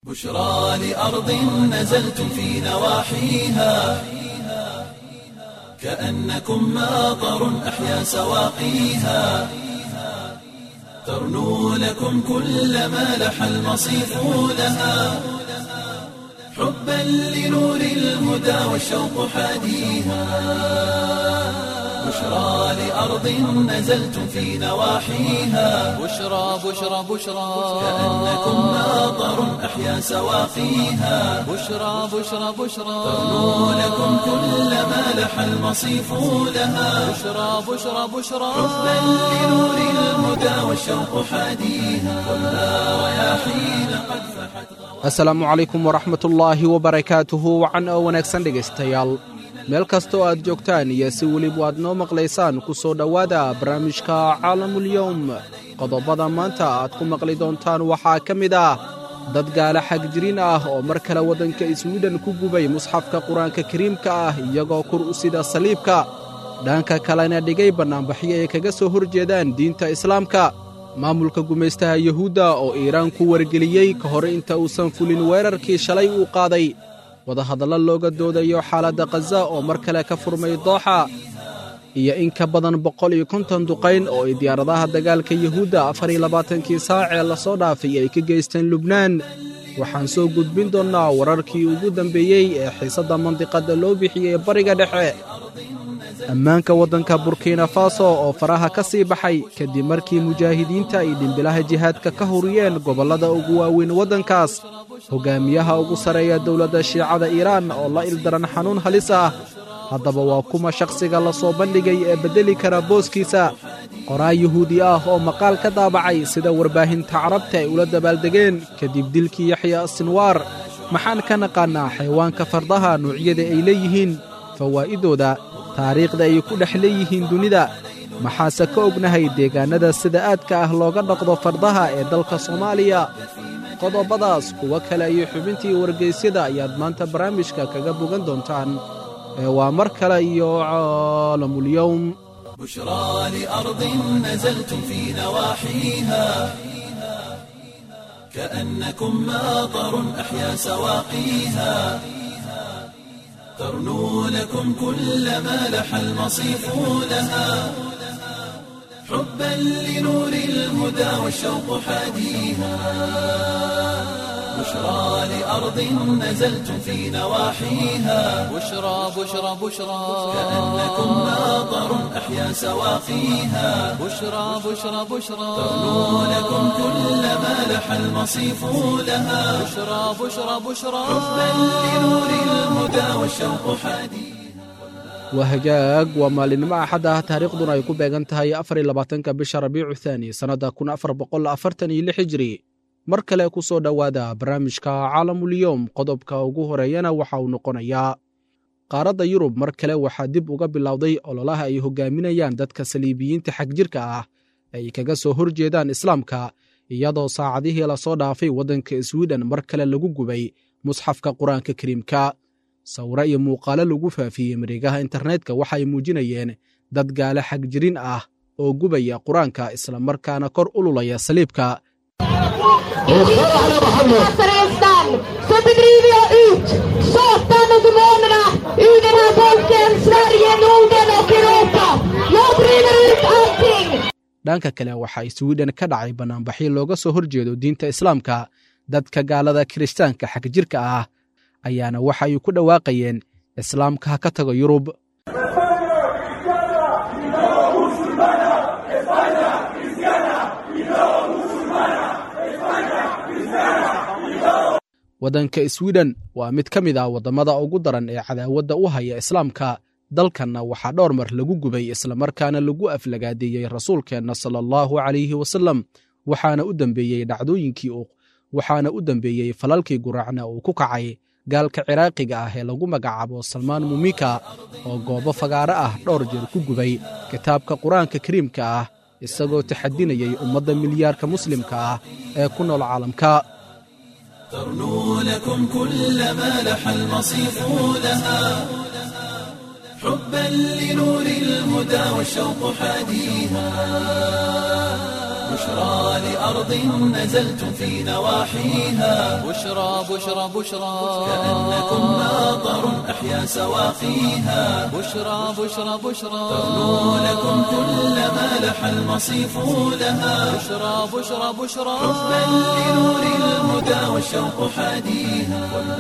بشرى لأرض نزلتم في نواحيها كأنكم ماطر أحيا سواقيها ترنو لكم كل ما لح المصيف لها حبا لنور الهدى والشوق حاديها بشرى لأرض نزلتم في نواحيها بشرى بشرى بشرى كأنكم ماطر أحيا سواقيها بشرى بشرى بشرى ترنو لكم كل ما لح المصيف لها بشرى بشرى بشرى حبا لنور الهدى والشوق حاديها خذها رياحين قد فحت asalaamu calaykum waraxmatullaahi wabarakaatuhu wacan oo wanaagsan dhegaystayaal meel kastoo aad joogtaan iyo si weliba aad noo maqlaysaan ku soo dhowaada barnaamijka caalamulyowm qodobada maanta aad ku maqli doontaan waxaa ka mid ah dad gaala xagjiriin ah oo mar kale waddanka iswiidhan ku gubay musxafka qur-aanka kariimka ah iyagoo kur u sida saliibka dhanka kalena dhigay bannaanbaxyo ay kaga soo hor jeedaan diinta islaamka maamulka gumaystaha yuhuudda oo iiraan ku wargeliyey ka hor inta uusan fulin weerarkii shalay uu qaaday wadahadallo looga doodayo xaaladda khaza oo mar kale ka furmay dooxa iyo in ka badan boqol iyo konton duqayn oo ay diyaaradaha dagaalka yuhuudda afar iyo labaatankii saac ee lasoo dhaafay ay ka geysteen lubnaan waxaan soo gudbin doonnaa wararkii ugu dambeeyey ee xiisadda mandiqadda loo bixiyey bariga dhexe ammaanka waddanka burkina faso oo faraha ka sii baxay kadib markii mujaahidiinta ay dhimbilaha jihaadka ka huriyeen gobollada ugu waaweyn waddankaas hoggaamiyaha ugu sarreeya dowladda shiicada iiraan oo la ildaran xanuun halis ah haddaba waa kuma shakhsiga la soo bandhigay ee beddeli kara booskiisa qoraa yuhuudi ah oo maqaal ka daabacay sida warbaahinta carabta ay ula dabaaldegeen kadib dilkii yaxya sinwaar maxaan ka naqaannaa xayawaanka fardaha nuucyada ay leeyihiin fawaa'idooda taariikhda ay ku dhex leeyihiin dunida maxaase ka ognahay deegaannada sida aadka ah looga dhaqdo fardaha ee dalka soomaaliya qodobadaas kuwo kale iyo xubintii wargaysyada ayaad maanta barnaamijka kaga bogan doontaan ee waa mar kale iyo caalamulyowm بشرى لأرض نزلتم في نواحيها كأنكم ماطر أحيا سواقيها ترنو لكم كل ما لح المصيف لها حبا لنور الهدى والشوق حاديها بشرى لأرض نزلتم في نواحيها بشرى بشرى بشرى كأنكم ماطر أحيا سواقيها بشرى بشرى بشرى ترنو لكم كل ما لح المصيف لها بشرى بشرى بشرى حبا لنور الهدى والشوق حاديها waa hagaag waa maalinimo axad ah taariikhduna ay ku beegan tahay afar iyo labaatanka bisha rabiicu thaani sannadda kun afar boqol afartan iyo lix hijri mar kale ku soo dhowaada barnaamijka caalamulyowm qodobka ugu horeeyana waxa uu noqonayaa qaaradda yurub mar kale waxaa dib uga bilowday ololaha ay hogaaminayaan dadka saliibiyiinta xagjirka ah ay kaga soo hor jeedaan islaamka iyadoo saacadihii lasoo dhaafay waddanka iswiidhan mar kale lagu gubay musxafka qur-aanka kariimka sawiro iyo muuqaalo lagu faafiyey mareegaha internetka waxay muujinayeen dad gaale xagjirin ah oo gubaya qur-aanka islamarkaana kor ululaya saliibka Frälsaren så bedriver jag ut Satan och demonerna ur den här folken, Sverige, Norden och Europa. Jag driver ut allting! dhanka kale waxaa iswiidhan ka dhacay bannaanbaxyo looga soo hor jeedo diinta islaamka dadka gaalada kiristaanka xagjirka ah ayaana waxa ay ku dhawaaqayeen islaamka ha ka tago yurub waddanka iswiidhan waa mid ka mid ah waddamada ugu daran ee cadaawadda u haya islaamka dalkanna waxaa dhowr mar lagu gubay islamarkaana lagu aflagaadeeyey rasuulkeenna sala allahu calayhi wasallam waxaana u dembeeyey dhacdooyinkii waxaana u dembeeyey falalkii guraacna uu ku kacay gaalka ciraaqiga ah ee lagu magacaabo salmaan mumika oo goobo fagaaro ah dhowr jeer ku gubay kitaabka qur-aanka kariimka ah isagoo taxadinayay ummadda milyaarka muslimka ah ee ku nool caalamka ترنو لكم كل ما لح المصيف لها حبا لنور الهدى والشوق حاديها بشرى لأرض نزلتم في نواحيها بشرى بشرى بشرى كأنكم ماطر أحيا سواقيها بشرى بشرى بشرى ترنو لكم كل ما لح المصيف لها بشرى بشرى بشرى حبا لنور الهدى والشوق حاديها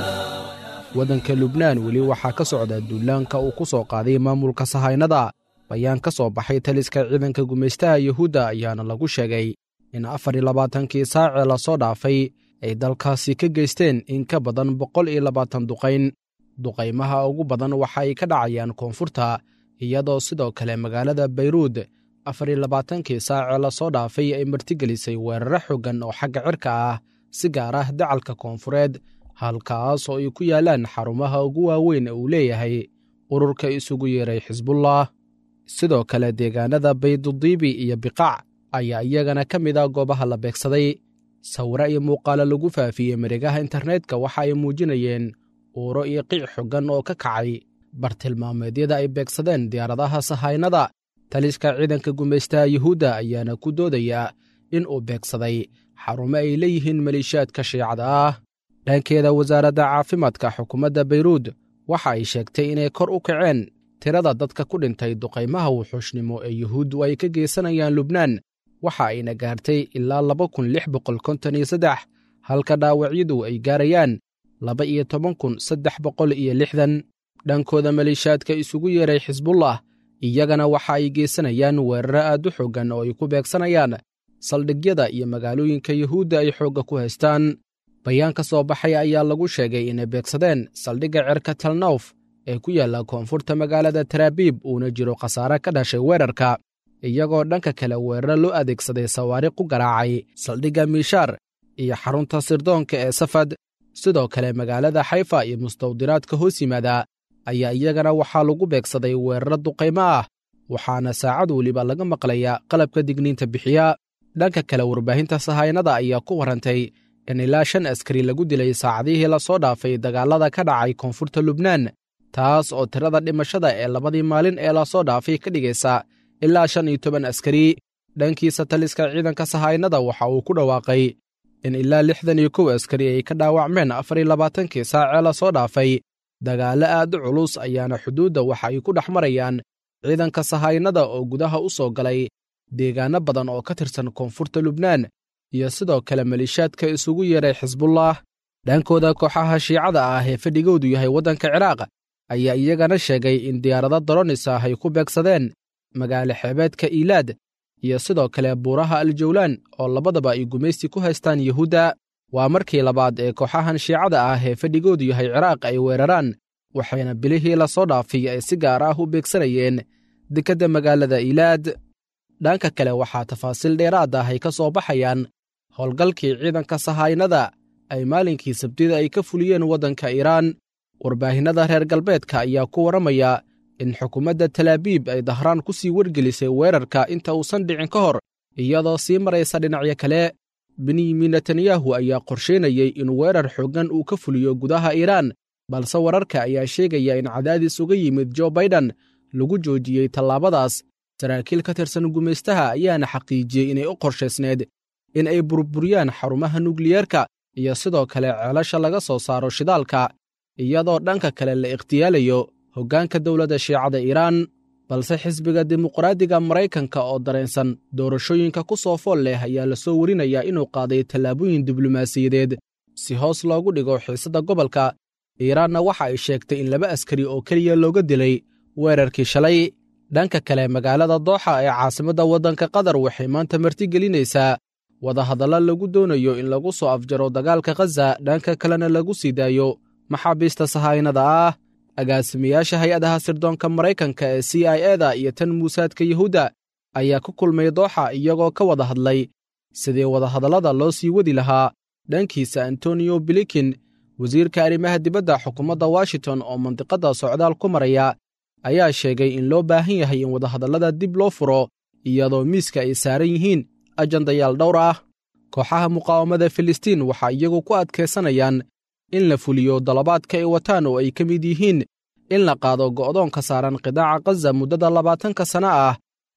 waddanka lubnaan weli waxaa ka socda duulaanka uu ku soo qaaday maamulka sahaynada bayaan ka soo baxay taliska ciidanka gumaystaha yuhuudda ayaana lagu sheegay in afar iyo labaatankii saacee lasoo dhaafay ay dalkaasi ka geysteen in ka badan boqol iyo labaatan duqayn duqaymaha ugu badan waxa ay ka dhacayaan koonfurta iyadoo sidoo kale magaalada bayruud afar iyo labaatankii saacee lasoo dhaafay ay martigelisay weeraro xoogan oo xagga cirka ah si gaar ah dacalka koonfureed halkaas oo ay ku yaalaan xarumaha ugu waaweyn ee uu leeyahay ururka isugu yeeray xisbullah sidoo kale deegaanada baydudiibi iyo biqaac ayaa iyagana ka mid a goobaha la beegsaday sawiro iyo muuqaalo lagu faafiyey mareegaha internetka waxa ay muujinayeen uuro iyo qiic xoggan oo ka kacay bartilmaameedyada ay beegsadeen diyaaradaha sahaynada taliska ciidanka gumaystaha yuhuudda ayaana ku doodaya in uu beegsaday xarumo ay leeyihiin maleeshiyaadka shiicada ah dhankeeda wasaaradda caafimaadka xukuumadda bayruud waxa ay sheegtay inay kor u kaceen tirada dadka ku dhintay duqaymaha wuxuushnimo ee yuhuuddu ay ka geysanayaan lubnaan waxa ayna gaartay ilaa laba kun lix boqol konton iyo saddex halka dhaawacyadu ay gaarayaan laba iyo toban kun saddex boqol iyo lixdan dhankooda maleeshiyaadka isugu yeeray xisbullah iyagana waxa ay geysanayaan weeraro aad u xooggan oo ay ku beegsanayaan saldhigyada iyo magaalooyinka yuhuudda ay xoogga ku haystaan bayaan ka soo baxay ayaa lagu sheegay inay beegsadeen saldhigga cerka talnawf ee ku yaalla koonfurta magaalada taraabiib uuna jiro khasaare ka dhashay weerarka iyagoo dhanka kale weeraro loo adeegsaday sawaariq u garaacay saldhigga miishaar iyo xarunta sirdoonka ee safad sidoo kale magaalada xayfa iyo mustawdiraadka hoos yimaada ayaa iyagana waxaa lagu beegsaday weeraro duqaymo ah waxaana saacad weliba laga maqlayaa qalabka digniinta bixiya dhanka kale warbaahinta sahaynada ayaa ku warrantay in ilaa shan askari lagu dilay saacadihii lasoo dhaafay dagaalada ka dhacay koonfurta lubnaan taas oo tirada dhimashada ee labadii maalin ee lasoo dhaafay ka dhigaysa ilaa shan iyo toban askari dhankiisa taliska ciidanka sahaynada waxa uu ku dhawaaqay in ilaa lixdan iyo kow askari ay ka dhaawacmeen afar iyo labaatankii saacee lasoo dhaafay dagaallo aad u culus ayaana xuduudda waxa ay ku dhex marayaan ciidanka sahaynada oo gudaha u soo galay deegaanno badan oo ka tirsan koonfurta lubnaan iyo sidoo kale maleeshiyaadka isugu yeeray xisbullah dhankooda kooxaha shiicada ah ee fadhigoodu yahay waddanka ciraaq ayaa iyagana sheegay in diyaarado doronis ah ay ku beegsadeen magaalo xeebeedka iilaad iyo sidoo kale buuraha aljawlaan oo labadaba ay gumaysti ku haystaan yuhuudda waa markii labaad ee kooxahan shiicada ah ee fadhigoodu yahay ciraaq ay weeraraan waxayna bilihii lasoo dhaafay ay si gaar ah u beegsanayeen dekedda magaalada iilaad dhanka kale waxaa tafaasiil dheeraad ah ay ka soo baxayaan howlgalkii ciidanka sahaynada ay maalinkii sabtida ay ka fuliyeen waddanka iiraan warbaahinnada reer galbeedka ayaa ku warramaya in xukuumadda talaabiib ay dahraan ku sii wargelisay weerarka inta uusan dhicin ka hor iyadoo sii maraysa dhinacyo kale benyamin netanyahu ayaa qorsheynayey in weerar xooggan uu ka fuliyo gudaha iiraan balse wararka ayaa sheegaya in cadaadis uga yimid jo baidan lagu joojiyey tallaabadaas saraakiil ka tirsan gumaystaha ayaana xaqiijiyey inay u qorshaysneed in ay burburiyaan xarumaha nukliyeerka iyo sidoo kale ceelasha laga soo saaro shidaalka iyadoo dhanka kale la ikhtiyaalayo hoggaanka dowladda shiicada iiraan balse xisbiga dimuqraadiga maraykanka oo dareensan doorashooyinka ku soo fool leh ayaa la soo warinayaa inuu qaaday tallaabooyin diblomaasiyadeed si hoos loogu dhigo xiisadda gobolka iiraanna waxa ay sheegtay in laba askari oo keliya looga dilay weerarkii shalay dhanka kale magaalada dooxa ee caasimadda waddanka qatar waxay maanta martigelinaysaa wadahadalla lagu doonayo in lagu soo afjaro dagaalka khaza dhanka kalena lagu sii daayo maxaabiista sahaynada ah agaasimayaasha hay-adaha sirdoonka maraykanka ee c i eda iyo tan muusaadka yuhuudda ayaa ku kulmay dooxa iyagoo ka wada hadlay sidii wadahadallada loo sii wadi lahaa dhankiisa antonio bilikin wasiirka arrimaha dibadda xukuumadda washington oo mandiqadda socdaal ku maraya ayaa sheegay in loo baahan yahay in wadahadallada dib loo furo iyadoo miiska ay saaran yihiin ajandayaal dhowr ah kooxaha muqaawamada filistiin waxaa iyagu ku adkaysanayaan in la fuliyo dalabaadka ay wataan oo ay ka mid yihiin in la qaado go'doonka saaran qidaaca khaza muddada labaatanka sana ah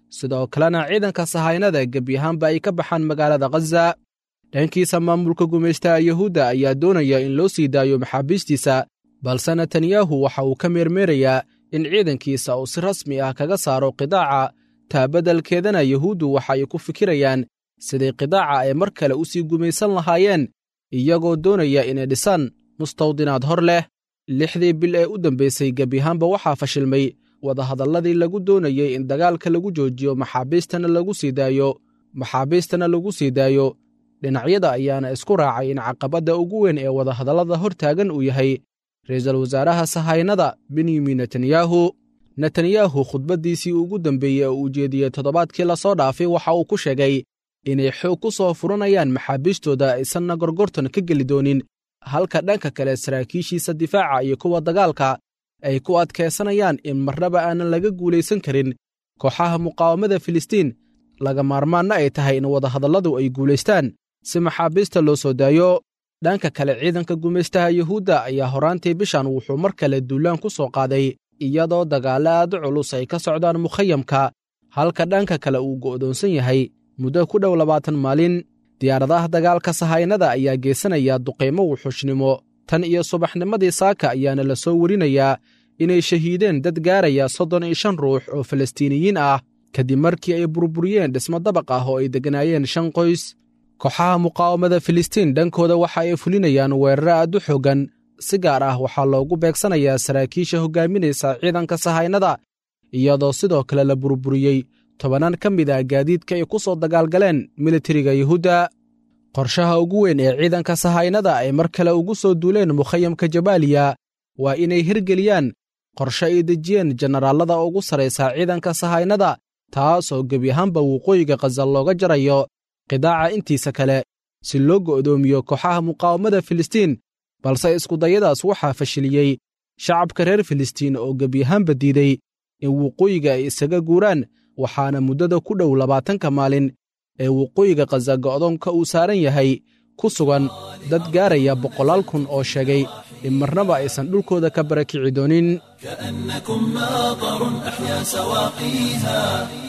sidoo kalena ciidanka sahaynada gebi ahaanba ay ka baxaan magaalada khaza dhankiisa maamulka gumaystaha yuhuudda ayaa doonaya in loo sii daayo maxaabiistiisa balse netanyahu waxa uu ka meermeerayaa in ciidankiisa uu si rasmi ah kaga saaro qidaaca taabadalkeedana yuhuuddu waxa ay ku fikirayaan sidii qidaaca ay mar kale u sii gumaysan lahaayeen iyagoo doonaya inay dhisaan mustawdinaad hor leh lixdii bil ee u dambaysay gebiahaanba waxaa fashilmay wadahadalladii lagu doonayey in dagaalka lagu joojiyo maxaabiistana lagu sii daayo maxaabiistana lagu sii daayo dhinacyada ayaana isku raacay in caqabadda ugu weyn ee wadahadallada hor taagan uu yahay ra'iisul wasaaraha sahaynada benyamin netanyahu netanyahu khudbaddiisii ugu dambeeyey ee uu jeediyey toddobaadkii lasoo dhaafay waxa uu ku sheegay inay xoog ku soo furanayaan maxaabiistooda aysanna gorgortan ka geli doonin halka dhanka kale saraakiishiisa difaaca iyo kuwa dagaalka ay ku adkaysanayaan in marnaba aanan laga guulaysan karin kooxaha muqaawamada filistiin laga maarmaanna ay tahay in wadahadalladu ay guulaystaan si maxaabiista loo soo daayo dhanka kale ciidanka gumaystaha yuhuudda ayaa horaantii bishan wuxuu mar kale duulaan ku soo qaaday iyadoo dagaallo aad culus ay ka socdaan mukhayamka halka dhanka kale uu go'doonsan yahay muddo ku dhow labaatan maalin diyaaradaha dagaalka sahaynada ayaa geysanaya duqaymo wuxuushnimo tan iyo subaxnimadii saaka ayaana la soo werinayaa inay shahiideen dad gaaraya soddon iyo shan ruux oo falastiiniyiin ah kadib markii ay burburiyeen dhismo dabaq ah oo ay degganaayeen shan qoys kooxaha muqaawamada filistiin dhankooda waxa ay fulinayaan weeraro aad u xooggan si gaar ah waxaa loogu beegsanayaa saraakiisha hoggaaminaysa ciidanka sahaynada iyadoo sidoo kale la burburiyey tobannaan ka mid ah gaadiidka ay ku soo dagaalgaleen militariga yuhuudda qorshaha ugu weyn ee ciidanka sahaynada ay mar kale ugu soo duuleen mukhayamka jabaaliya waa inay hirgeliyaan qorshe ay dejiyeen jenaraallada ugu sarraysa ciidanka sahaynada taas oo gebi ahaanba waqooyiga khaza looga jarayo qidaaca intiisa kale si loo go'doomiyo kooxaha muqaawamada filistiin balse iskudayadaas waxaa fashiliyey shacabka reer filistiin oo gebi ahaanba diiday in waqooyiga ay isaga guuraan waxaana muddada ku dhow labaatanka maalin ee waqooyiga khaza go'doonka uu saaran yahay ku sugan dad gaaraya boqolaal kun oo sheegay in marnaba aysan dhulkooda ka barakici doonin كأنكم ماطر أحيا سواقيها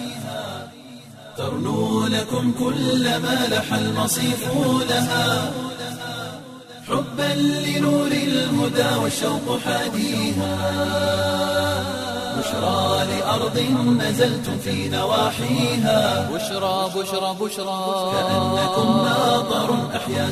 ترنو لكم كل ما لح المصيف لها حبا لنور الهدى والشوق حاديها بشرى لأرض نزلتم في نواحيها بشرى بشرى بشرى كأنكم ماطر أحيا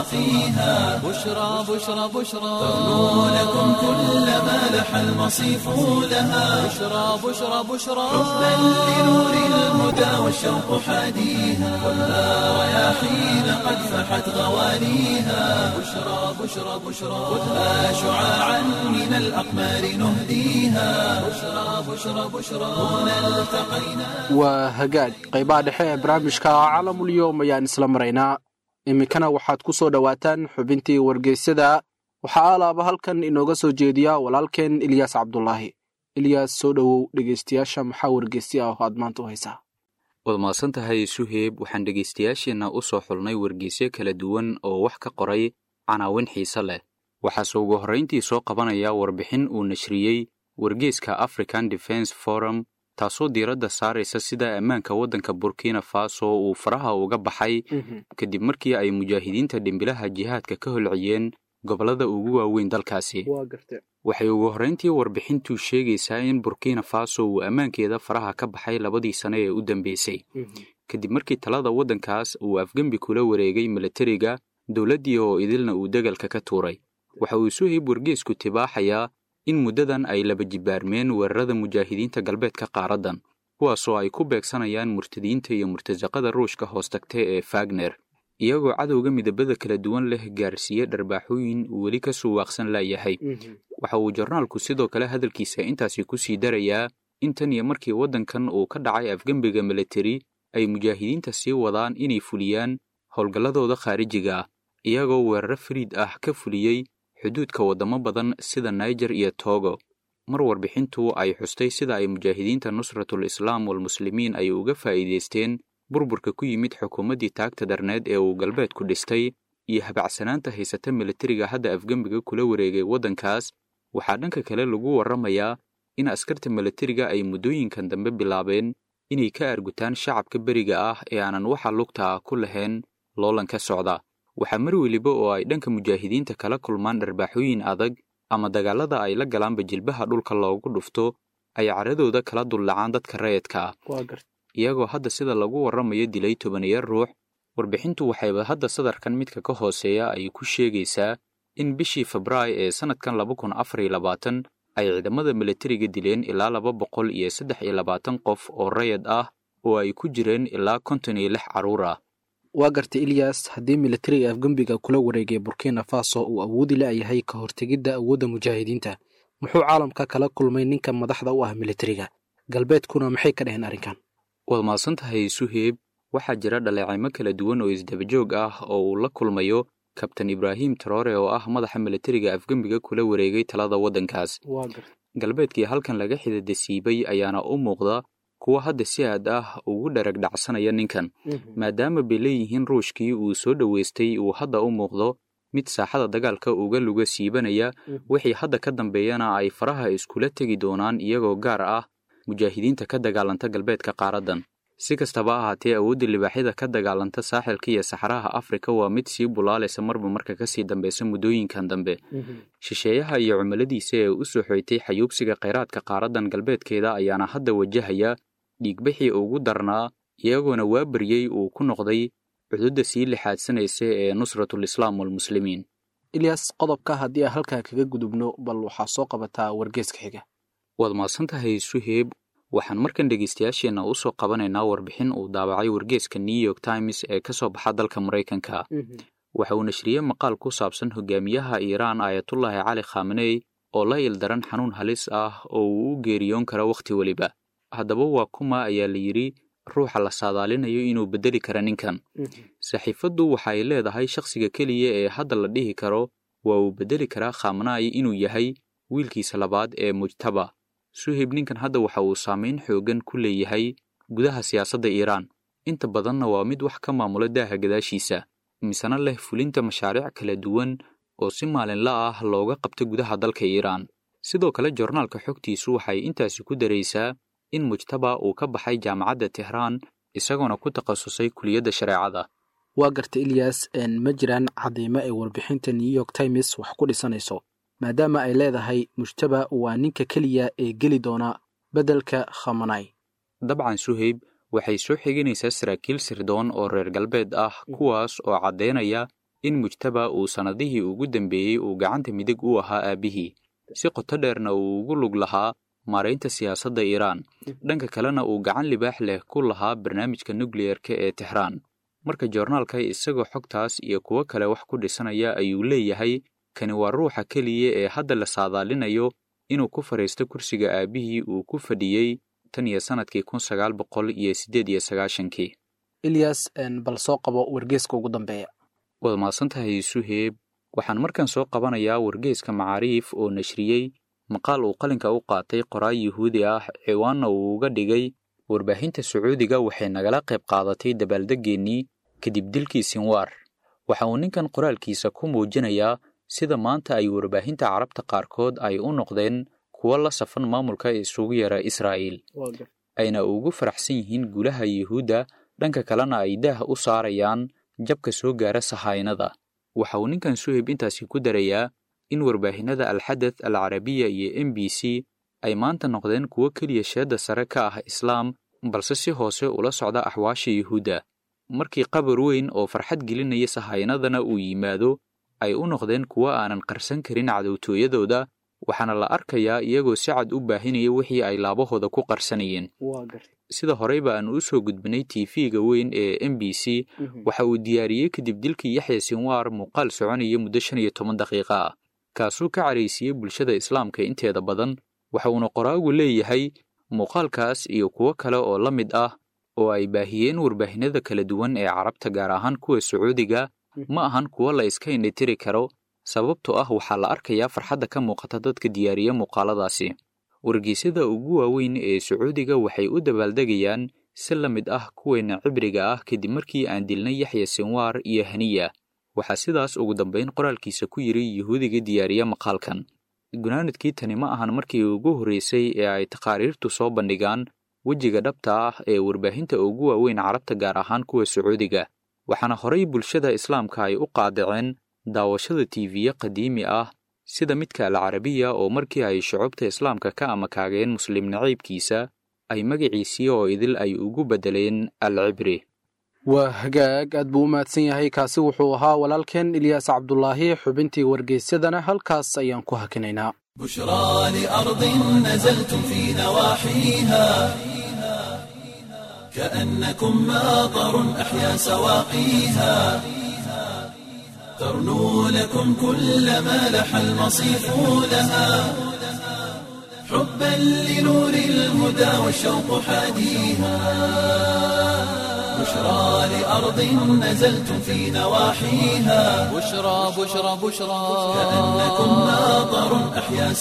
سواقيها بشرى بشرى بشرى ترنو لكم كل ما لح المصيف لها بشرى بشرى بشرى حبا لنور الهدى والشوق حاديها خذها رياحين قد فحت غوانيها بشرى بشرى بشرى خذها شعاعا من الأقمار نهديها بشرى بشرى بشرى هنا التقينا waa hagaag qaybaha dhexe ee barnaamijka caalamulyoom ayaan isla maraynaa iminkana waxaad ku soo dhowaataan xubintii wargeysyada waxaa alaaba halkan inooga soo jeediya walaalkeen ilyaas cabdulaahi ilyaas soo dhowow dhegeystayaasha maxaa wargeysya ah oo aad maanta u haysaa waad mahadsan tahay suheeb waxaan dhegaystayaasheenna u soo xulnay wargeysyo kala duwan oo wax ka qoray canaawin xiise leh waxaase ugu horrayntii soo qabanaya warbixin uu nashriyey wargeeska african defense forum taasoo diiradda saaraysa sida ammaanka waddanka burkina faso uu faraha uga baxay kadib markii ay mujaahidiinta dhimbilaha jihaadka ka holciyeen gobollada ugu waaweyn dalkaasi waxay ugu horrayntii warbixintu sheegaysaa in burkina faso uu ammaankeeda faraha ka baxay labadii sane ee u dambeysay kadib markii talada waddankaas uu afgembi kula wareegay milatariga dowladdii oo idilna uu degalka ka tuuray waxa uu suhib wargeesku tibaaxayaa in muddadan ay laba jibaarmeen weerarada mujaahidiinta galbeedka qaaraddan kuwaasoo ay ku beegsanayaan murtadiinta iyo murtasaqada ruushka hoos tagta ee fagner iyagoo cadowga midabada kala duwan leh gaarsiiye dharbaaxooyin uu weli ka suwaaqsan laayahay waxa uu jornaalku sidoo kale hadalkiisa intaasi ku sii darayaa in tan iyo markii waddankan uu ka dhacay afgembiga militari ay mujaahidiinta sii wadaan inay fuliyaan howlgalladooda khaarijiga ah iyagoo weeraro fariid ah ka fuliyey xuduudka waddamo badan sida niger iyo togo mar warbixintu ay xustay sida ay mujaahidiinta nusratul islaam walmuslimiin ay uga faa'iidaysteen burburka ku yimid xukuumaddii taagta darneed ee uu galbeedku dhistay iyo habacsanaanta haysata militariga hadda afgembiga kula wareegay waddankaas waxaa dhanka kale lagu warramayaa in askarta militariga ay muddooyinkan dambe bilaabeen inay ka argutaan shacabka beriga ah ee aanan waxa lugta ah ku lahayn loolanka socda waxaa mar weliba oo ay dhanka mujaahidiinta kala kulmaan dharbaaxooyin adag ama dagaalada ay la galaanba jilbaha dhulka loogu dhufto ay caradooda kala dullacaan dadka rayidka ah iyagoo hadda sida lagu warramayo dilay tobaniyo ruux warbixintu waxayba hadda sadarkan midka ka hooseeya ay ku sheegaysaa in bishii febraayo ee sannadkan laba kun afar iyo labaatan ay ciidamada milatariga dileen ilaa laba boqol iyo saddex iyo labaatan qof oo rayid ah oo ay ku jireen ilaa konton iyo lix carruur ah waa gartay ilyas haddii militariga afgembiga kula wareegay burkina faso uu awoodi la'yahay ka hortegidda awoodda mujaahidiinta muxuu caalamka kala kulmay ninka madaxda u ah militariga galbeedkuna maxay ka dheheen arrinkan waad mahadsan tahay suheeb waxaa jira dhaleecaymo kala duwan oo isdabajoog ah oo uu la kulmayo kabtan ibraahim taroore oo ah madaxa militariga afgembiga kula wareegay talada waddankaas galbeedkii halkan laga xidadasiibay ayaana u muuqda kuwa hadda si aad ah ugu dharag dhacsanaya ninkan maadaama bay leeyihiin ruushkii uu soo dhoweystay uu hadda u muuqdo mid saaxada dagaalka uga luga siibanaya wixii hadda ka dambeeyana ay faraha iskula tegi doonaan iyagoo gaar ah mujaahidiinta ka dagaalanta galbeedka qaaraddan si kastaba ahaatee awoodda libaaxyada ka dagaalanta saaxilka iyo saxaraha afrika waa mid sii bulaalaysa marba marka kasii dambeysa muddooyinkan dambe shisheeyaha iyo cumiladiisa ee u soo xoytay xayuubsiga kheyraadka qaaraddan galbeedkeeda ayaana hadda wajahaya dhiigbixii ugu darnaa iyagoona waa baryey uu ku noqday cududda sii lixaadsanaysa ee nusratul islaam walmuslimiin ilyas qodobka haddii aan halkaa kaga gudubno bal waxaa soo qabataa wargeeska xiga waad mahadsan tahay suheeb waxaan markan dhegaystayaasheenna u soo qabanaynaa warbixin uu daabacay wargeeska new york times ee ka soo baxa dalka maraykanka waxa uu nashriyey maqaal ku saabsan hogaamiyaha iiraan aayatullaahi cali khameney oo la ildaran xanuun halis ah oo uu u geeriyoon karo wakhti weliba haddaba waa kuma ayaa la yidhi ruuxa la saadaalinayo inuu beddeli kara ninkan saxiifaddu waxa ay leedahay shakhsiga keliya ee hadda la dhihi karo waa uu beddeli karaa khamnay inuu yahay wiilkiisa labaad ee mujtaba suhib ninkan hadda waxa uu saamayn xooggan ku leeyahay gudaha siyaasadda iiraan inta badanna waa mid wax ka maamula daaha gadaashiisa misena leh fulinta mashaariic kala duwan oo si maalinla ah looga qabta gudaha dalka iiraan sidoo kale jornaalka xogtiisu waxay intaasi ku daraysaa in mujtaba uu ka baxay jaamacadda tehraan isagoona ku takhasusay kuliyadda shareecada waa garta ilyas ma jiraan cadeymo ay warbixinta new york times wax ku dhisanayso maadaama ay leedahay mujtaba waa ninka keliya ee geli doona beddelka khamanay dabcan suhayb waxay soo xiganaysaa saraakiil sirdoon oo reer galbeed ah kuwaas oo caddaynaya in mujtaba uu sannadihii ugu dambeeyey uu gacanta midig u ahaa aabbihii si qoto dheerna uu ugu lug lahaa maaraynta siyaasadda iiraan dhanka kalena uu gacan libaax leh ku lahaa barnaamijka nukliyerka ee tehraan marka joornaalka isagoo xogtaas iyo kuwo kale wax ku dhisanaya ayuu leeyahay kani waa ruuxa keliya ee hadda la saadaalinayo inuu ku fadhiisto kursiga aabbihii uu ku fadhiyey tan iyo sannadkii kun sagaal boqol iyo siddeed iyo sagaashankii ilyas bal soo qabo wargeeska ugu dambeeya waad mahadsantahay suheeb waxaan markan soo qabanayaa wargeeska macaariif oo nashriyey maqaal uu qalinka u qaatay qoraay yuhuudi ah ciwaanna uu uga dhigay warbaahinta sacuudiga waxay nagala qayb qaadatay dabaaldeggeenii kadib dilkii sinwaar waxa uu ninkan qoraalkiisa ku muujinayaa sida maanta ay warbaahinta carabta qaarkood ay u noqdeen kuwo la safan maamulka isugu yara israa'iil ayna ugu faraxsan yihiin guulaha yuhuudda dhanka kalena ay daah u saarayaan jabka soo gaara sahaynada waxa uu ninkan suhib intaasi ku darayaa in warbaahinada alxadath al carabiya iyo m b c ay maanta noqdeen kuwo keliya sheedda sare ka ah islaam balse si hoose ula socda axwaasha yuhuudda markii qabar weyn oo farxad gelinaya sahaynadana uu yimaado ay u noqdeen kuwo aanan qarsan karin cadowtooyadooda waxaana la arkayaa iyagoo si cad u baahinaya wixii ay laabahooda ku qarsanayeen sida horeyba aan u soo gudbinay tv-ga weyn ee m b c waxa uu diyaariyey kadib dilkii yaxya sinwaar muuqaal soconaya muddo shan iyo toban daqiiqa ah kaasuu ka caraysiiyey bulshada islaamka inteeda badan waxa uuna qoraagu leeyahay muuqaalkaas iyo kuwo kale oo la mid ah oo ay baahiyeen warbaahinada kala duwan ee carabta gaar ahaan kuwa sacuudiga ma ahan kuwo la iska indhitiri karo sababtoo ah waxaa la arkayaa farxadda ka muuqata dadka diyaariya muuqaaladaasi wargeysyada ugu waaweyn ee sacuudiga waxay u dabaaldegayaan si la mid ah kuweena cibriga ah kadib markii aan dilnay yaxya sinwaar iyo haniya waxaa sidaas ugu dambayn qoraalkiisa ku yidhi yuhuudiga diyaariya maqaalkan gunaanadkii tani ma ahan markii ugu horreysay ee ay taqaariirtu soo bandhigaan wejiga dhabta ah ee warbaahinta ugu waaweyn carabta gaar ahaan kuwa sacuudiga waxaana horay bulshada islaamka ay u qaadaceen daawashada tiiviye qadiimi ah sida midka alcarabiya oo markii ay shucubta islaamka ka amakaageen muslim naciibkiisa ay magaciisii oo idil ay ugu beddeleen alcibri waa hagaag aad buu u mahadsan yahay kaasi wuxuu ahaa walaalkeen ilyaas cabdulaahi xubintii wargeysyadana halkaas ayaan ku hakinaynaa بشرى لأرض نزلتم في نواحيها كأنكم ماطر أحيا سواقيها ترنو لكم كل ما لح المصيف لها حبا لنور الهدى والشوق حاديها بشرى لأرض نزلتم في نواحيها بشرى بشرى بشرى كأنكم ماطر أحيا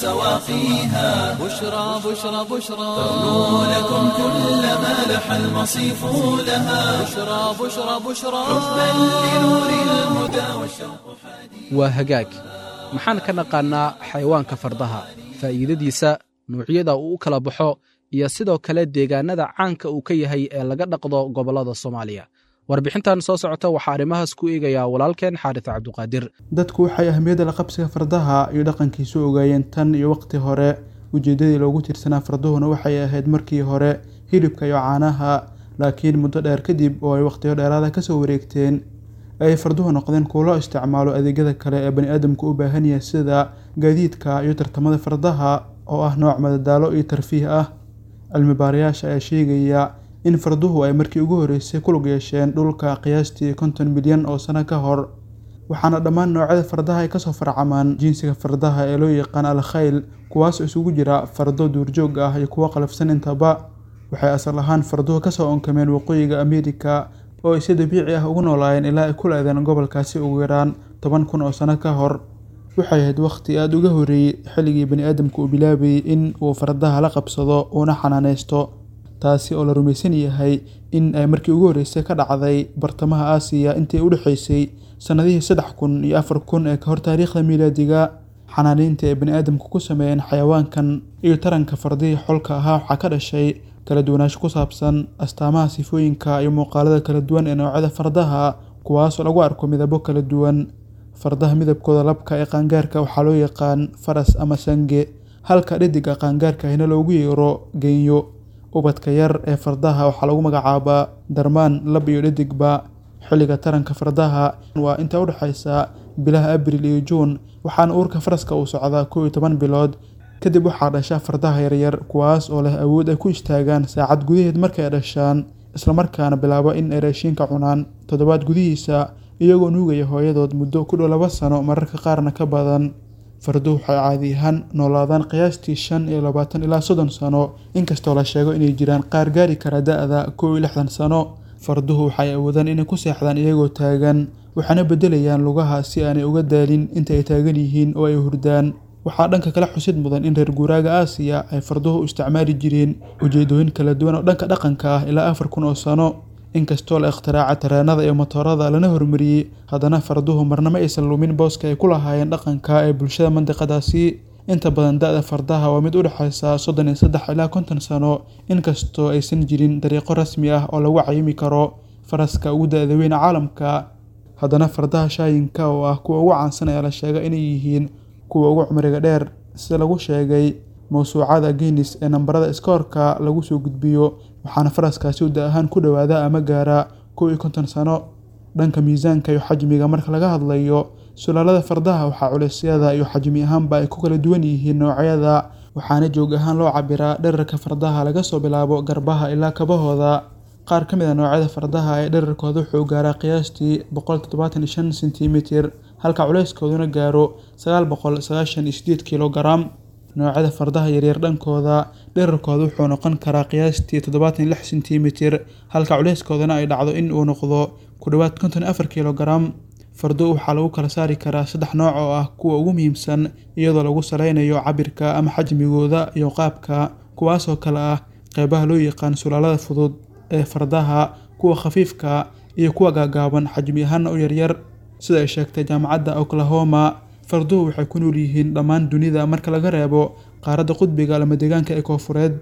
سواقيها بشرى بشرى بشرى ترنو لكم كل ما لح المصيف لها بشرى بشرى بشرى حبا لنور الهدى والشوق waa hagaag maxaan ka naqaannaa xayawaanka fardaha faa'iidadiisa nuucyada uu u kala baxo iyo sidoo kale deegaanada caanka uu ka yahay ee laga dhaqdo gobollada soomaaliya warbixintan soo socota waxaa arrimahaas ku eegayaa walaalkeen xaaris cabduqaadir dadku waxay ahmiyadda la qabsiga fardaha iyo dhaqankiisu ogaayeen tan iyo waqti hore ujeeddadii loogu tiirsanaa farduhuna waxay ahayd markii hore hilibka iyo caanaha laakiin muddo dheer kadib oo ay waqtiyo dheeraada kasoo wareegteen ay farduhu noqdeen kuwo loo isticmaalo adeegyada kale ee bani aadamku u baahan yahay sida gaadiidka iyo tartamada fardaha oo ah nooc madadaalo iyo tarfiih ah cilmi baarayaasha ayaa sheegaya in farduhu ay markii ugu horreysay ku lug yeesheen dhulka qiyaastii konton milyan oo sano ka hor waxaana dhammaan noocyada fardaha ay kasoo farcamaan jinsiga fardaha ee loo yaqaan al khayl kuwaasoo isugu jira fardo duurjoog ah iyo kuwo qalafsan intaba waxay asal ahaan farduhu kasoo onkameen waqooyiga ameerika oo ay si dabiici ah ugu noolaayeen ilaa ay ku la-deen gobolkaasi ugu yaraan toban kun oo sano ka hor waxay ahayd wakhti aada uga horreeyey xilligii bani aadamku uu bilaabayay in uu fardaha la qabsado uuna xanaaneysto taasi oo la rumaysan yahay in ay markii ugu horreysay ka dhacday bartamaha aasiya intii u dhexeysay sannadihii saddex kun iyo afar kun ee ka hor taariikhda miilaadiga xanaaniinta ay bani aadamku ku sameeyeen xayawaankan iyo taranka fardihii xolka ahaa waxaa ka dhashay kala duwanaansho ku saabsan astaamaha sifooyinka iyo muuqaalada kala duwan ee noocyada fardaha kuwaasoo lagu arko midabo kala duwan fardaha midabkooda labka ee qaangaarka waxaa loo yaqaan faras ama sange halka dhediga qaangaarka ahina loogu yeero genyo ubadka yar ee fardaha waxaa lagu magacaabaa darmaan lab iyo dhedigba xilliga taranka fardaha waa inta u dhexaysa bilaha abril iyo juun waxaana uurka faraska uu socdaa kow iyo toban bilood kadib waxaa dhasha fardaha yaryar kuwaas oo leh awood ay ku istaagaan saacad gudaheed markay dhashaan islamarkaana bilaabo in ay raashiinka cunaan toddobaad gudihiisa iyagoo nuugaya hooyadood muddo ku dhow laba sano mararka qaarna ka badan farduhu waxay caadi ahaan noolaadaan qiyaastii shan iyo labaatan ilaa soddon sano inkastoo la sheego inay jiraan qaar gaari kara da-da kow iyo lixdan sano farduhu waxay awoodaan inay ku seexdaan iyagoo taagan waxaana beddelayaan lugaha si aanay uga daalin inta ay taagan yihiin oo ay hurdaan waxaa dhanka kale xusid mudan in reer guuraaga aasiya ay farduhu u isticmaali jireen ujeedooyin kala duwan oo dhanka dhaqanka ah ilaa afar kun oo sano inkastoo la ikhtiraacay tareenada iyo motoorada lana hormariyey haddana farduhu marna ma aysan lumin booska ay ku lahaayeen dhaqanka ee bulshada mandiqadaasi inta badan da-da fardaha waa mid u dhexaysa soddon iyo saddex ilaa konton sano inkastoo aysan jirin dariiqo rasmi ah oo lagu cayimi karo faraska ugu da-da weyn caalamka haddana fardaha shaayinka oo ah kuwa ugu caansan ayaa la sheegay inay yihiin kuwa ugu cumriga dheer sida lagu sheegay mawsuucada guinis ee nambarada iskoorka lagu soo gudbiyo waxaana faraskaasi uda ahaan ku dhowaada ama gaara kow iyo konton sano dhanka miisaanka iyo xajmiga marka laga hadlayo sulaalada fardaha waxaa culeysyada iyo xajmi ahaanba ay ku kala duwan yihiin noocyada waxaana joog ahaan loo cabiraa dherarka fardaha laga soo bilaabo garbaha ilaa kabahooda qaar ka mid a noocyada fardaha ee dherarkooda wuxuu gaaraa qiyaastii boqol toddobaatan iyo shan sentimitir halka culeyskooduna gaaro sagaal boqol sagaashan iyo sideed kilogaram noocyada fardaha yaryar dhankooda dherarkooda wuxuu noqon karaa qiyaastii toddobaatan iyo lix sentimitir halka culeyskoodana ay dhacdo in uu noqdo ku dhowaad konton iyo afar kilogaram fardo waxaa lagu kala saari karaa saddex nooc oo ah kuwa ugu muhiimsan iyadoo lagu saleynayo cabirka ama xajmigooda iyo qaabka kuwaasoo kale ah qeybaha loo yaqaan sulaalada fudud ee fardaha kuwa khafiifka iyo kuwa gaagaaban xajmi ahaana u yaryar sida ay sheegtay jaamacadda oklahoma farduhu waxay ku nool yihiin dhammaan dunida marka laga reebo qaaradda qudbiga lama deegaanka ee koofureed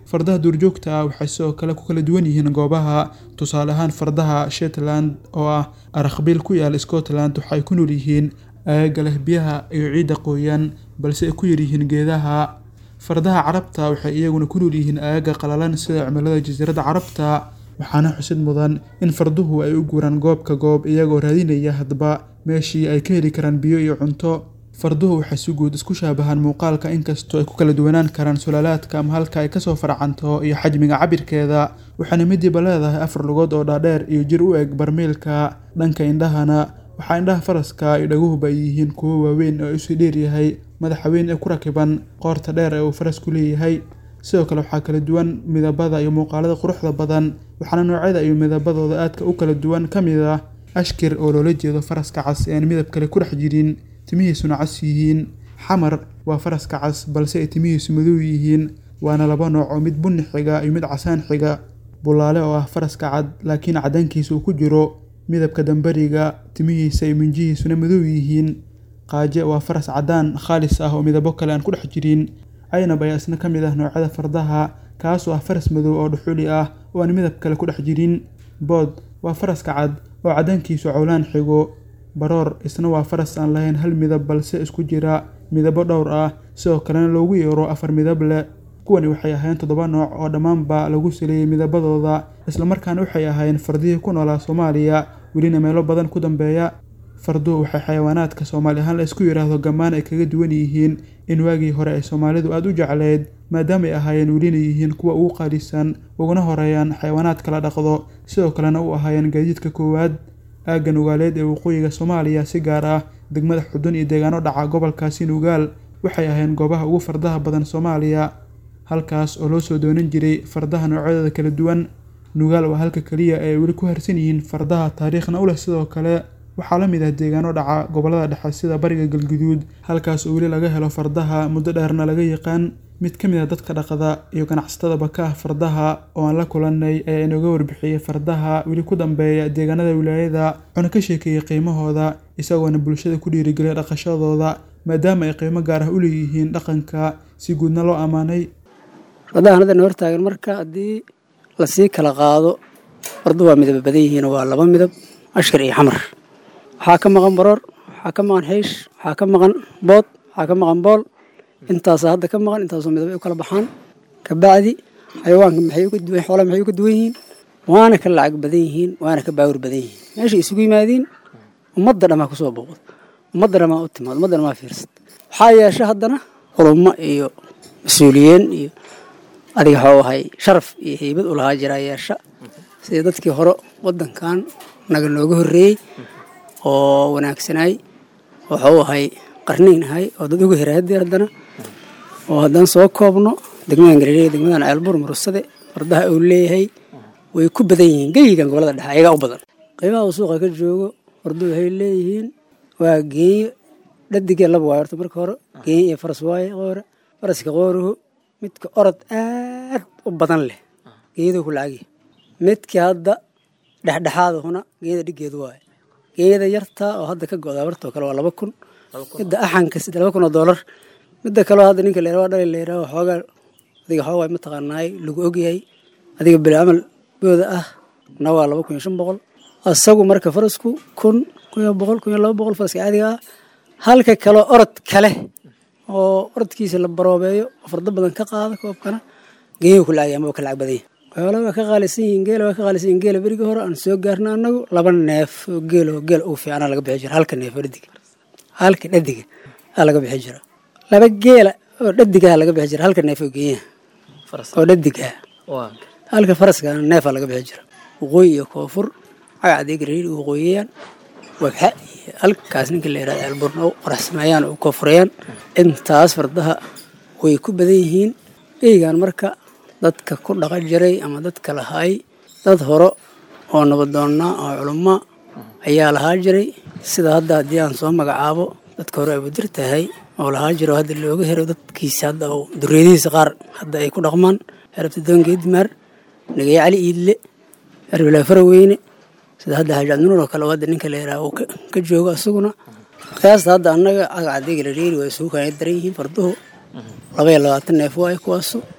fardaha duurjoogta ah waxay sidoo kale ku kala duwan yihiin goobaha tusaale ahaan fardaha shetland oo ah arakbiil ku yaala scotland waxay ku nool yihiin aagaga leh biyaha iyo ciidda qoyan balse ay ku yaryihiin geedaha fardaha carabta waxay iyaguna ku nool yihiin aagaga qalalan sida cimilada jasiiradda carabta waxaana xusid mudan in farduhu ay u guuraan goobka goob iyagoo raadinaya hadba meeshii ay ka heli karaan biyo iyo cunto farduhu waxay si guud isku shaabahaan muuqaalka inkastoo ay ku kala duwanaan karaan sulaalaadka ama halka ay kasoo farcanto iyo xajmiga cabirkeeda waxaana midiiba leedahay afar lugood oo dhaadheer iyo jir u eg barmiilka dhanka indhahana waxaa indhaha faraska iyo dhaguhuba ay yihiin kuwo waaweyn oo isu dheeryahay madaxa weyn ee ku rakiban qoorta dheer ee uu farasku leeyahay sidoo kale waxaa kala duwan midabada iyo muuqaalada quruxda badan waxaana noocyada iyo midabadooda aadka u kala duwan ka mid ah ashkir oo loola jeedo faraska cas ee aan midab kale ku dhex jirin timihiisuna cas yihiin xamar waa faraska cas balse ay timihiisu madow yihiin waana laba nooc oo mid bunni xiga iyo mid casaan xiga bulaale oo ah faraska cad laakiin cadaankiisa uu ku jiro midabka dambariga timihiisa iyo minjihiisuna madow yihiin qaaje waa faras cadaan khaalis ah oo midabo kale aan ku dhex jirin caynab ayaa isna ka mid ah noocyada fardaha kaasoo ah faras madow oo dhuxuli ah oo aan midab kale ku dhex jirin bood waa faraska cad oo cadaankiisu cowlaan xigo baroor isna waa faras aan lahayn hal midab balse isku jira midabo dhowr ah sidoo kalena loogu yeero afar midab leh kuwani waxay ahayn toddoba nooc oo dhammaanba lagu saleeyey midabadooda islamarkaana waxay ahaayeen fardihii ku noolaa soomaaliya welina meelo badan ku dambeeya farduhu waxay xayawaanaadka soomaali ahaan la isku yidhaahdo gammaan ay kaga duwan yihiin in waagii hore ay soomaalidu aada u jecleyd maadaamaay ahaayeen welina yihiin kuwa ugu qaalisan uguna horeeyaan xayawaanaadka la dhaqdo sidoo kalena u ahaayeen gaadiidka koowaad aagga nugaaleed ee waqooyiga soomaaliya si gaar ah degmada xudun iyo deegaano dhaca gobolkaasi nugaal waxay ahayn goobaha ugu fardaha badan soomaaliya halkaas oo loo soo doonan jiray fardaha noocyadooda kala duwan nugaal waa halka keliya ee ay weli ku harsan yihiin fardaha taariikhna u leh sidoo kale waxaa la mid ah deegaano dhaca gobolada dhexe sida bariga galguduud halkaas oo weli laga helo fardaha muddo dheerna laga yaqaan mid ka mid ah dadka dhaqada iyo ganacsatadaba ka ah fardaha oo aan la kulannay ayaa inooga warbixiyey fardaha weli ku dambeeya deegaanada wilaayada wuxuuna ka sheekeeyey qiimahooda isagoona bulshada ku dhiirigeliyay dhaqashadooda maadaama ay qiimo gaar ah u leeyihiin dhaqanka si guudna loo ammaanay fardahan hadda hortaagan marka haddii lasii kala qaado fardu waa midaba badan yihiin waa laba midab ashkar iyo xamar waxaa ka maqan baroor waxaa ka maqan xiish waxaa ka maqan bood waxaa ka maqan bool intaasa hadda ka maqan intaasoo midaba u kala baxaan kabacdi xayawaanka maxay uga duwan xoolaha maxay uga duwan yihiin waana ka lacag badan yihiin waana ka baawur badan yihiin meeshay isugu yimaadiin ummadda dhammaa kusoo booqod ummadda dhammaa u timaad ummadda dhammaa fiirsad waxaa yeesha haddana culummo iyo mas-uuliyiin iyo adiga waxuu ahay sharaf iyo heybad u lahaa jiraa yeesha sida dadkii hore waddankan naga nooga horreeyey oo wanaagsanaay waxuu ahay qarniin ahay oo dad uga heray haddii haddana oo haddaan soo koobno degmadan galileya degmadan ceelbuur murusade fardaha uu leeyahay way ku badan yihiin geyigan gobolada dhexe ayagaa u badan qiimaha uu suuqa ka joogo farduhu waxay leeyihiin waa geenyo dhadigee laba waayo horta marka hore geenyo iyo faras waaye qoore faraska qooruhu midka orod aad u badan leh geeyaduu ku lacagya midkii hadda dhexdhexaadahuna geeyada dhigeedu waaye geeyada yartaa oo hadda ka go'da bartoo kale waa laba kun midda axanka sida laba kun oo doolar midda kaleo hadda ninka la yaraha dhali la yaraha xoogaa adiga xoogaa mataqaanaay lagu ogyahay adiga bili camal booda ah na waa laba kun iyo shan boqol asagu marka farasku kun kun iyo boqol kun iyo laba boqol faraska caadiga ah halka kaleo orod kale oo orodkiisa la baroobeeyo oo fardo badan ka qaada koobkana geeyu ku lacagay ama waa ka lacag badan yahay xoolaha waa ka qaalisan yihiin geela waa ka qaalisan yihiin geela berigii hore aan soo gaarna annagu laba neef oo geel oo geel ugu fiicnaa laga bixi jira halka neef oo dhadiga halka dhadiga aa laga bixi jira laba geela oo dhadiga laga bixi jira halka neef oo geeyaha oo dhadiga halka faraska neefaa laga bixi jira waqooyi iyo koonfur cagacdii gariir waqooyiyaan wabxa iyo halkaas ninka la yidhahda alburna u qoraxsameeyaan oo koonfurayaan intaas fardaha way ku badan yihiin eygan marka dadka ku dhaqan jiray ama dadka lahaay dad hore oo nabadoonnaa oo culummo ayaa lahaa jiray sida hadda haddii aan soo magacaabo dadka hore abudir tahay oo lahaa jiro hadda looga hero dadkiisa hadda oo duriyadihiisa qaar hadda ay ku dhaqmaan xerabtadoon geedimaar nagaye cali iidle erbilaa faraweyne sida hadda xaaji cabdinuur oo kale oo hadda ninka la yidhaha uu ka joogo isaguna qiyaasta hadda annaga cagacadiga la reeri waa isugu kaana daran yihiin farduhu laba iyo labaatan neef waaye kuwaasu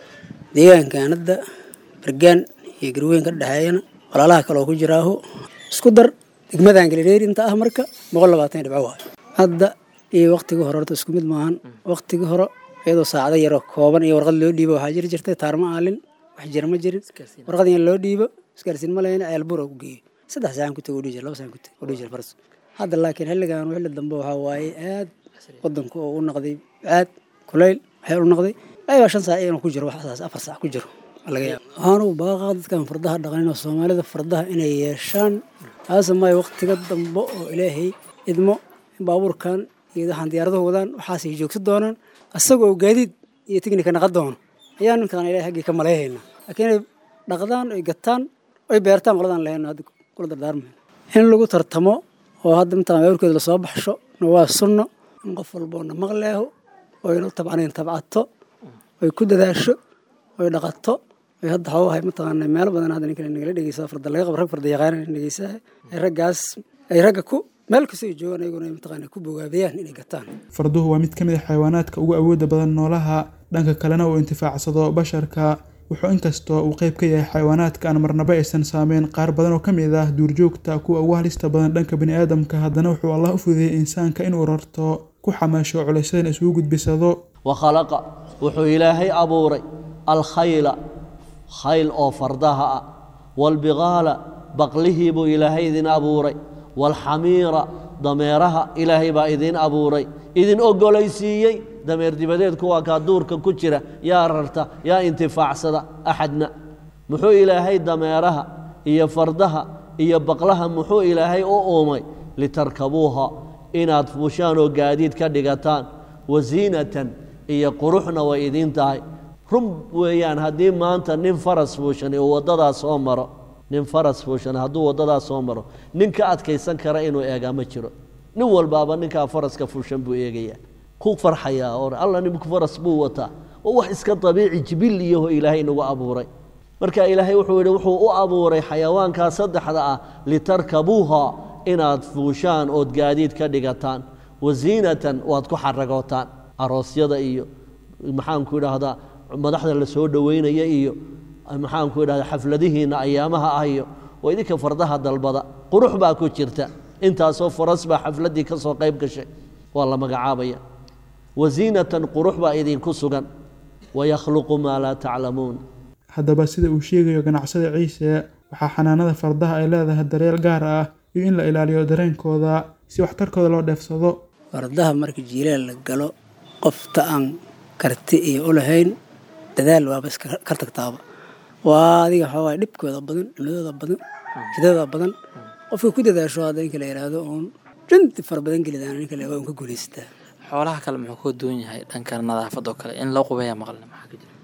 deegaankan hadda bargaan iyo garweyn ka dhexeeyana walaalaha kale oo ku jiraaho isku dar degmadan galidheeri inta ah marka boqol labaatan dhibco waayo hadda iyo waktigii hore horta isku mid maahan waktigii hore iyadoo saacado yaroo kooban iyo warqad loo dhiibo waxaa jiri jirtay taarma aalin wax jira ma jirin warqad in loo dhiibo isgaarsiin ma lahayn ceelbuur oo ku geeyo saddex saacan ku tego udhihi jir laba saacan ku tego udhihi jir faras hadda laakiin xilligan xilli dambe waxaa waaye aad wadanku oo u noqday aad kulayl waxay u noqday ayabaa shan saac inuu ku jiro waxaas afar saac ku jiro laga yaaba waxaan ugu baaqaa dadkan fardaha dhaqanin oo soomaalida fardaha inay yeeshaan taasa maayo waktiga dambe oo ilaahay idmo in baabuurkan iyo waxaan diyaaradahu wadaan waxaasay joogsan doonaan asagoo gaadiid iyo tignika naqan doono ayaa ninkan ilahay haggii ka maleehaynaa laakiin inay dhaqdaan oy gataan oy beertaan qoladaan lahayno hadda kula dardaarmayno in lagu tartamo oo hadda mataqan baabuurkeeda lasoo baxsho na waa sunno in qof walboona maqleeho oyna tabcanayn tabcato oy ku dadaasho oy dhaqato oy hadda xoogahay mataqaana meelo badan hadda ninkan nagala dhegeysaa farda laga qabo rag farda yaqaana dhegeysaa ay raggaas ay ragga ku meel kasta ay joogaan ayaguna ay mataqaana ku bogaabiyaan inay gataan farduhu waa mid ka mid a xayawaanaadka ugu awooda badan noolaha dhanka kalena uu intifaacsado basharka wuxuu inkastoo uu qayb ka yahay xayawaanaadka aan marnaba aysan saameyn qaar badan oo ka mid ah duurjoogta kuwa ugu halista badan dhanka baniaadamka haddana wuxuu allah u fudeeyey insaanka inuu rarto ku xamaasho culaysadan isugu gudbisado wakhalaqa wuxuu ilaahay abuuray alkhayla khayl oo fardaha ah waalbiqaala baqlihii buu ilaahay idin abuuray waalxamiira dameeraha ilaahay baa idin abuuray idin ogolaysiiyey dameer dibadeed kuwaa kaa duurka ku jira yaa rarta yaa intifaacsada axadna muxuu ilaahay dameeraha iyo fardaha iyo baqlaha muxuu ilaahay u uumay litarkabuuha inaad fuushaan oo gaadiid ka dhigataan wasiinatan iyo quruxna way idiin tahay run weeyaan haddii maanta nin faras fuushan uu waddadaa soo maro nin faras fuushan hadduu waddadaa soo maro nin ka adkaysan kara inuu eegaa ma jiro nin walbaaba ninkaa faraska fuushan buu eegayaa ku farxayaa oo alla ninku faras buu wataa oo wax iska dabiici jibil iyaho ilaahay nagu abuuray marka ilaahay wuxuu yidhi wuxuu u abuuray xayawaankaa saddexda ah litarkabuuha inaad fuushaan ood gaadiid ka dhigataan wasiinatan waad ku xaragootaan aroosyada iyo maxaanku idhaahdaa madaxda la soo dhoweynaya iyo maxaanku idhahdaa xafladihiinna ayaamaha ah iyo waa idinka fardaha dalbada qurux baa ku jirta intaasoo faras baa xafladdii ka soo qayb gashay waa la magacaabaya wasiinatan qurux baa idinku sugan wayakhluqu maa laa taclamuun haddaba sida uu sheegayo ganacsada ciise waxaa xanaanada fardaha ay leedahay daryeel gaar ah iyo in la ilaaliyo dareenkooda si waxtarkooda loo dheefsado fardaha marka jiilaal la galo qofta aan karti iyo u lahayn dadaal waaba iska kar tagtaaba waa adiga waxaa dhibkooda badan cunadooda badan shidada badan qofka ku dadaasho hadda ninka la yidhaahdo uun runti fara badan gelidaan ninka la un ka guulaysataa xoolaha kale muxuu ka duwan yahay dhanka nadaafadoo kale in loo qubeeya maqlina maxaa ka jira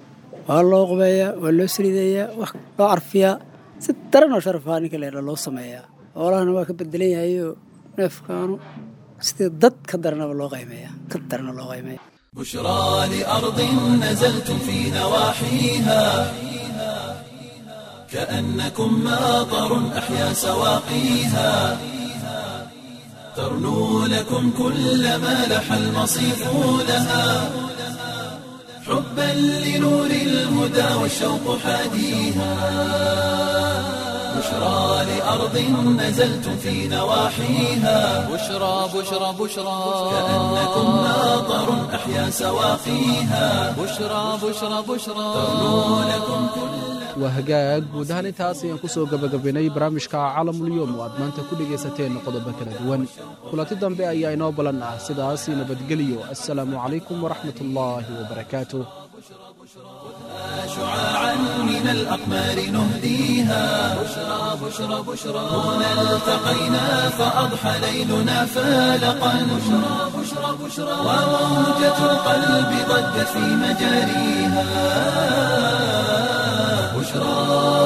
waa loo qubeeyaa waa loo saliideeyaa wax loo carfiyaa si daran oo sharafaa ninka la yidhahdo loo sameeyaa xoolahana waa ka bedelan yahayoo neefkaanu sidii dad ka daranaba loo qaymeeyaa ka darana loo qaymeeya بشرى لأرض نزلتم في نواحيها كأنكم ماطر أحيا سواقيها ترنو لكم كل ما لح المصيف لها حبا لنور الهدى والشوق حاديها بشرى لأرض نزلتم في نواحيها بشرى بشرى بشرى كأنكم ماطر أحيا سواقيها بشرى بشرى بشرى ترنو لكم كل waa hagaag guud ahaan intaas ayaan ku soo gebagabaynay barnaamijka caalamulyoom oo aad maanta ku dhegaysateen qodobo kala duwan kulanti dambe ayaa inoo balan ah sidaas nabadgeliyo assalaamu calaykum waraxmat ullaahi wabarakaatuh شعاعا من الأقمار نهديها بشرى بشرى بشرى هنا التقينا فأضحى ليلنا فالقا بشرى بشرى بشرى وموجة القلب ضجت في مجاريها بشرى